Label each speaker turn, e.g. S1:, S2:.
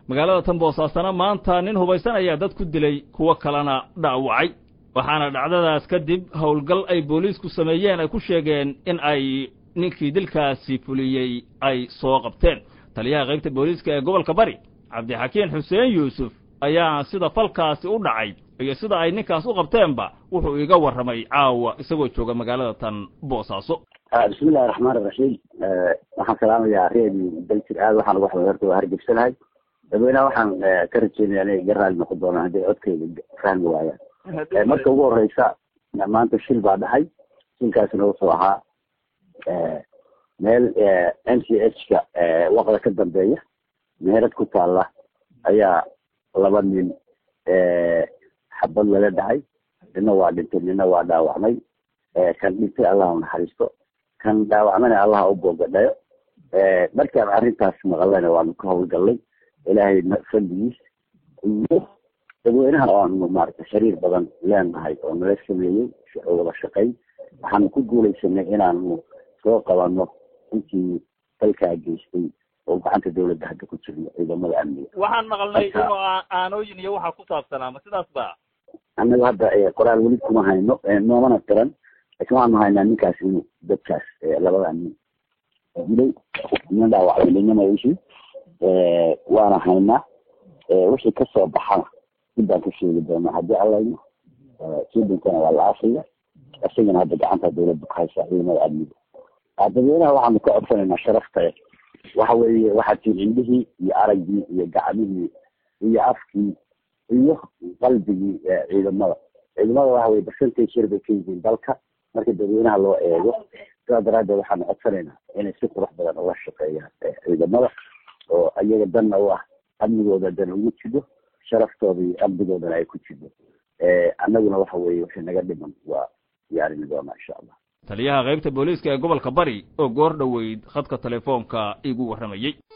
S1: magaalada tan boosaasana maanta nin hubaysan ayaa dad ku dilay kuwo kalena dhaawacay waxaana dhacdadaas kadib howlgal ay booliisku sameeyeen ay ku sheegeen in ay ninkii dilkaasi fuliyey ay soo qabteen taliyaha qaybta booliiska ee gobolka bari cabdixakiin xuseen yuusuf ayaa sida falkaasi u dhacay iyo sida ay ninkaas u qabteenba wuxuu iga warramay caawa isagoo jooga magaalada tan boosaaso
S2: bismillahi raxmaan iraxiim waxaan salaamayaa reedi dalkir aad waxaan uga xumay horta waa hargebsanahay dadweynaha waxaan ka rajeynaya inay ga raali noqon doonaan hadday codkeyga fahmi waayaan marka ugu horeysa maanta shil baa dhahay shilkaasina wuxuu ahaa meel n c h ka waqda ka dambeeya meherad ku taalla ayaa laba nin xabad lala dhacay nina waa dhintay nina waa dhaawacmay kan dhintay allah u naxariisto kan dhaawacmana allah u boogadhayo markaan arrintaas maqalana waanu ka howlgallay ilaahay fadligiis iyo dadweynaha oanu maaragtay xiriir badan leenahay oo nala sameeyey wada shaqayn waxaanu ku guulaysanay inaanu soo qabano intii dalkaa geystay oo gacanta dawladda hadda ku jirno ciidamada amniga
S1: waxaan maqalnay inuu aanooyin iyo waxaa ku saabsanaa ma sidaas ba
S2: annaga hadda qoraal weli kuma hayno noomana tiran laakiin waxaanu haynaa ninkaas inuu dadkaas labada nin dilay nin dhaawacay ninama ishii waana haynaa wixii kasoo baxana dib baan ka sheegi doonaa haddii allayno sii dhintana waa la aafaya isagana hadda gacanta dawladda ku haysaa ciidamada amniga dadweynaha waxaanu ka codsanaynaa sharafta waxa weeye waxaa tiin indhihii iyo araggii iyo gacmihii iyo afkii iyo qalbigii ciidamada ciidamada waxa weye percentage yar bay ka yihiin dalka marka dadweynaha loo eego sidaa daraaddeed waxaanu codsanaynaa inay si qurux badan uga shaqeeyaan ciidamada oo iyaga danna u ah amnigooda dan ugu jido sharaftooda iyo amnigoodana ay ku jido annaguna waxa weeye wixii naga dhiman waa diyaarini doonaa insha allah
S1: taliyaha qaybta booliiska ee gobolka bari oo goor dhoweyd khadka telefoonka igu warramayey